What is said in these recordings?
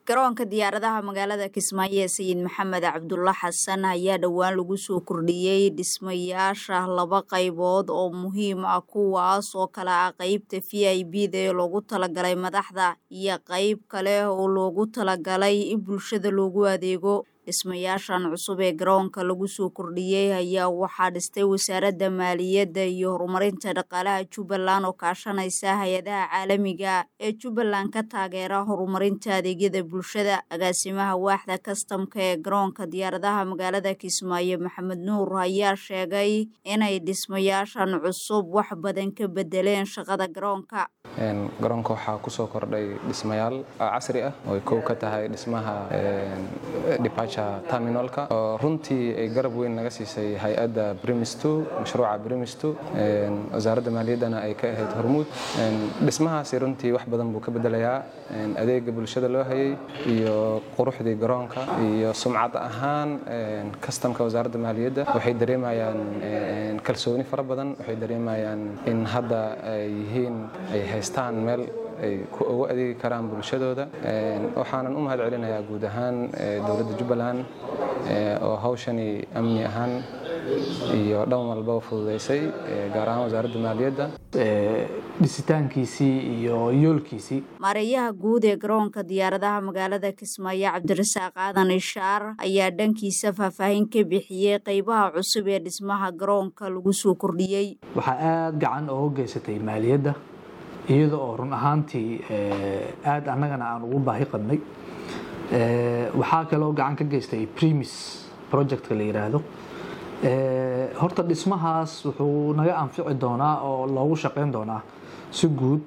garoonka diyaaradaha magaalada kismaayo ee sayid maxamed cabdulla xasan ayaa dhowaan lagu soo kordhiyey dhismayaasha laba qaybood oo muhiim ah kuwaas oo kale ah qeybta v i b da ee loogu talagalay madaxda iyo qeyb kale oo loogu talagalay in bulshada loogu adeego dhismayaashan cusub ee garoonka lagu soo kordhiyey ayaa waxaa dhistay wasaaradda maaliyadda iyo horumarinta dhaqaalaha jubbaland oo kaashanaysa hay-adaha caalamiga ee jubbaland ka taageera horumarinta adeegyada bulshada agaasimaha waaxda kastamka ee garoonka diyaaradaha magaalada kismaayo maxamed nuur ayaa sheegay inay dhismayaashan cusub wax badan ka bedeleen shaqada garoonka garoonka waxaa kusoo kordhay dhismayaal casri ah oo kow ka tahay dhismaha terminalka oo runtii ay garab weyn naga siisay hay-adda brimisto mashruuca brimisto wasaaradda maaliyaddana ay ka ahayd hormuud dhismahaasi runtii wax badan buu ka bedelayaa adeega bulshada loo hayay iyo quruxdii garoonka iyo sumcad ahaan kastamka wasaaradda maaliyadda waxay dareemayaan kalsooni fara badan waxay dareemayaan in hadda ay yihiin ay haystaan meel ay ugu adeegi karaan bulshadooda waxaanan u mahad celinayaa guud ahaan dowladda jubbaland oo hawshani amni ahaan iyo dhan walba fududaysay gaar ahaan wasaaradda maaliyadda dhisitaankiisii iyo yoolkiisii maareeyaha guud ee garoonka diyaaradaha magaalada kismaayo cabdirasaaq aadan ishaar ayaa dhankiisa faahfaahin ka bixiyey qeybaha cusub ee dhismaha garoonka lagu soo kordhiyey waxaa aada gacan ooga geysatay maaliyadda iyada oo run ahaantii aada annagana aan ugu baahi qabnay waxaa kaloo gacan ka geystay premis projectka la yidhaahdo horta dhismahaas wuxuu naga anfici doonaa oo loogu shaqeyn doonaa si guud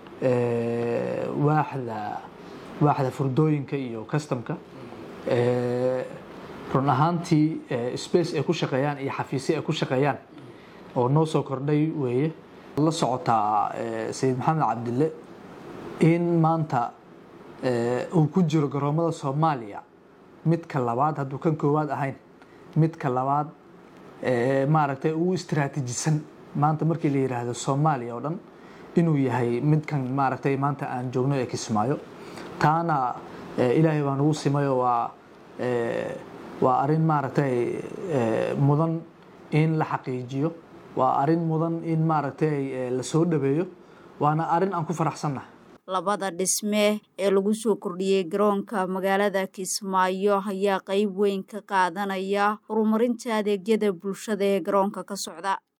waaxda waaxda furdooyinka iyo customka run ahaantii space ay ku shaqeeyaan iyo xafiisyo ay ku shaqeeyaan oo noo soo kordhay weeye la socotaa sayid maxamed cabdille in maanta uu ku jiro garoomada soomaaliya midka labaad hadduu kan koowaad ahayn midka labaad maaragtay ugu istraatiijisan maanta markii la yidhaahdo soomaaliya oo dhan inuu yahay midkan maaragtay maanta aan joogno ee kismaayo taana ilaahay baa nagu simayo waa waa arrin maaragtay mudan in la xaqiijiyo waa arrin mudan in maaragtay la soo dhaweeyo waana arrin aan ku faraxsannahay labada dhisme ee lagu soo kordhiyey garoonka magaalada kismaayo ayaa qeyb weyn ka qaadanaya horumarinta adeegyada bulshada ee garoonka ka socda